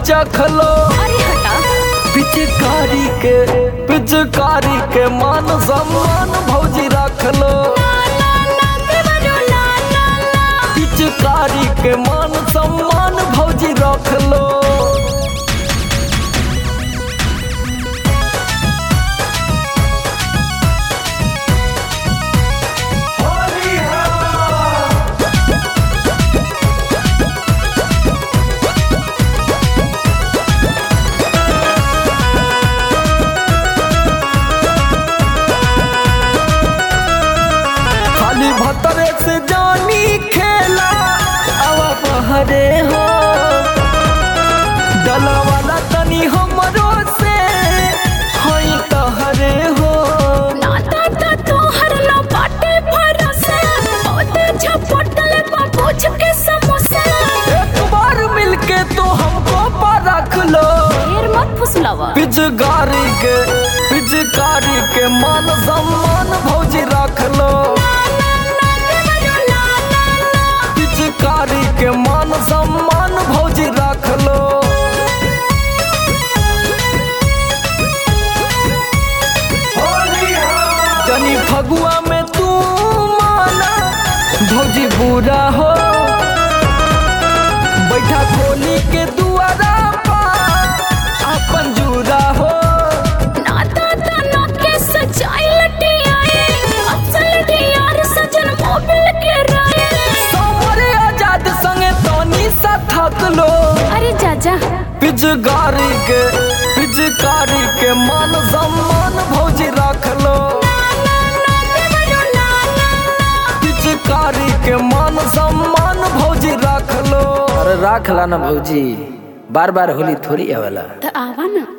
चखलो अरे हटा पिचकारी के पिचकारी के मान सम्मान भौजी रखलो ला ला देवरो ला ला ला पिचकारी के मान सम्मान भौजी रखलो खाली भतरे से जानी खेला अब बहरे हो डला वाला तनी हमरो से हई तहरे हो नाता ता तोहर लो बाटे भरोसा ओते झपटल बा पूछ के समोसा एक बार मिलके तो हमको परख लो ढेर मत फुसलावा पिचकारी के पिचकारी के मान सम्मान भौजी रख लो पिचकारी के मान सम्मान भौजी रख लो जनी फगुआ में तू माना भौजी बुरा हो बैठा खोली के दुआरा पा अपन जुरा हो नाता ता ना के सजाई लटी आए असल डियार सजन मोबिल के राए समरे आजाद संगे तनी सा थक लो अरे जाजा पिचकारी के पिचकारी के मान सम्मान भौजी रख लो पिचकारी के मान सम्मान भौजी रख लो अरे रख ला ना भौजी बार बार होली थोड़ी आवेला तो आवा ना